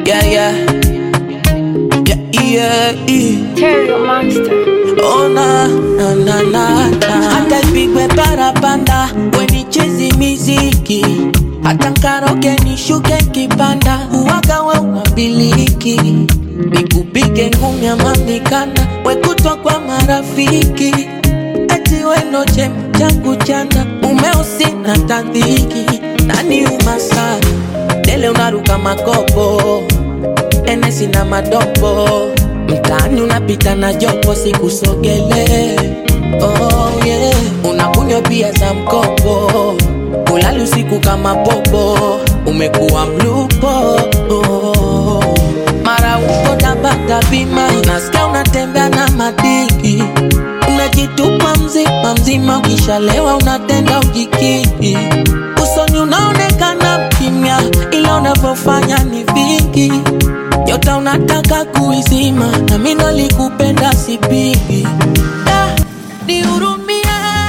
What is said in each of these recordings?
Yeah, yeah. Yeah, yeah, yeah. Terrio Monster. Oh na na na na na. Hata ipigwe parapanda wenichezi miziki hata nkaroge nishuke kipanda uwaga we unabiliki nikupige ngumi ama mikanda wekutwa kwa marafiki eti weno chema changu chanda umeusi na tandhiki nani umasana dele unaruka makopo enesi na madopo mtaani unapita na jopo sikusogele oh, yeah. unakunywa bia za mkopo ulali usiku kama popo umekuwa mlupo oh. mara uko tabata bima nasikia unatembea na madiki unajitupa mzima mzima ukishalewa unatenda ujikiki usoni unaonekana kimya ila unavyofanya ni vingi nyota unataka kuizima na mi nalikupenda sipigi Ah, nihurumie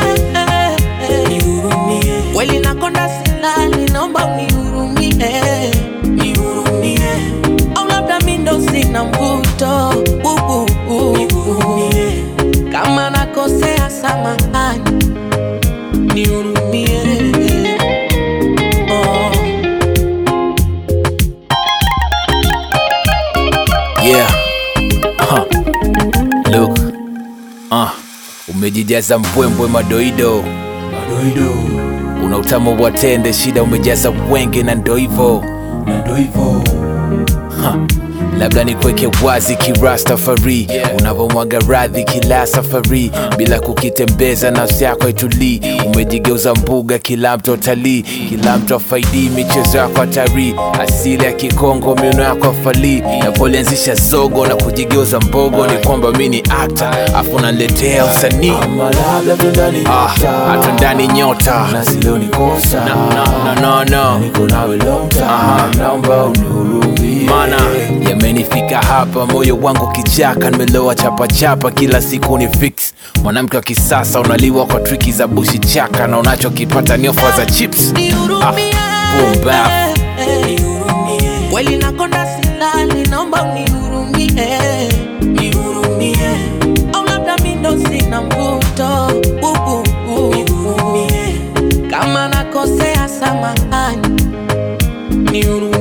kweli nakonda silali naomba unihurumie au labda mi ndo sina mvuto uh, uh, uh. kama nakosea samahani nihurumie oh. Yeah. Huh. Look. Uh. Umejijaza mbwembwe madoido madoido, una utamu wa tende, shida umejaza wenge na ndo hivo na ndo hivo huh. Labda nikweke wazi kirastafari yeah. Unavomwaga radhi kila safari uh. Bila kukitembeza nafsi yako itulii Umejigeuza mbuga kila mtu talii Kila mtu afaidi michezo yako hatari Asili ya Kikongo miuno yako afalii Napolianzisha zogo na kujigeuza mbogo Ni kwamba mi ni akta afu naletea usanii Ah, hata ndani nyota no, no, no, no. Aha. Mana yamenifika hapa, moyo wangu kichaka, nimeloa chapachapa, kila siku ni fix. Mwanamke wa kisasa unaliwa kwa triki za bushi chaka, na unachokipata ni ofa za chips. nihurumie boom bap. kweli nakonda silali naomba unihurumie nihurumie au labda mi ndo sina mvuto uh, uh, uh. kama nakosea samahani nihurumie